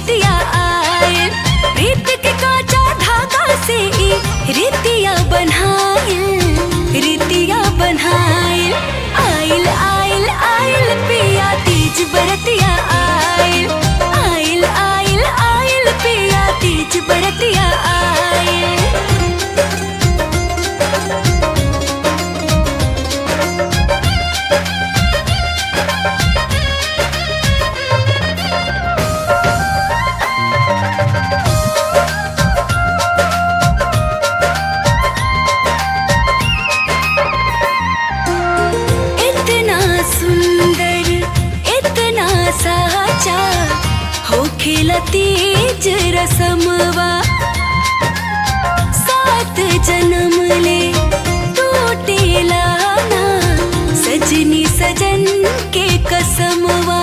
बरतिया आयल प्रीत के काचा धागा से ई रितिया बनाइल रितिया बनाइल आइल आइल आइल पिया तीज बरतिया आइल आइल आइल आइल पिया तीज बरतिया आइल इतना सुंदर इतना साचा हो खिलतीज रसमवा सात जन्म ले टूटेला ना सजनी सजन के कसमवा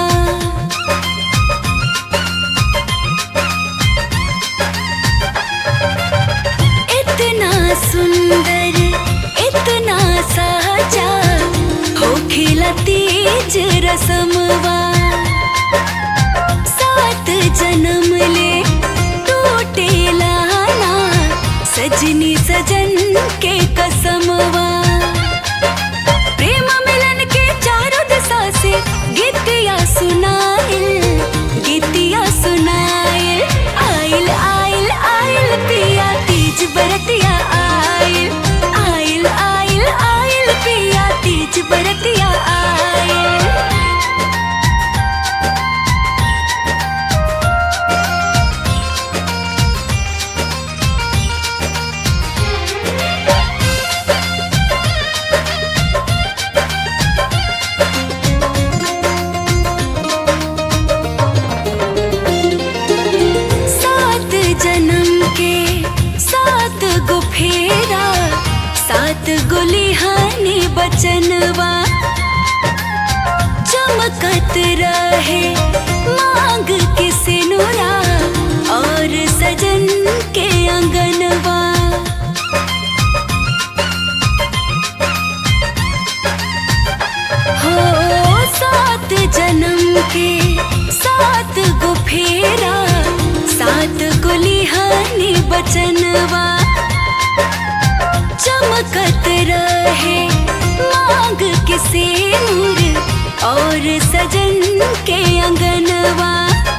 इतना सुंदर इतना साचा हो खिला तीज रसमवा सात जन्म ले टूटेला ना सजनी सजन के कसमवा प्रेम मिलन के चारों दिशा से गीतिया सुनाइल गीतिया सुनाइल आइल आइल आइल पिया तीज बरतिया आइल आइल आइल आइल पिया तीज बरतिया आइल सात जन्म के सात गो फेरा सात गुलिहानी बचनवा चमकत रहे मांग के सिनुरा और सजन के अंगनवा हो सात जन्म के सात गो फेरा सात गुलिहानी बचनवा चमकत रहे मांग के सिर और सजन के अंगनवा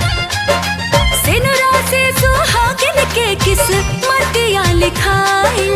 सिनुरा से सुहागिन के किस्मतिया लिखाइल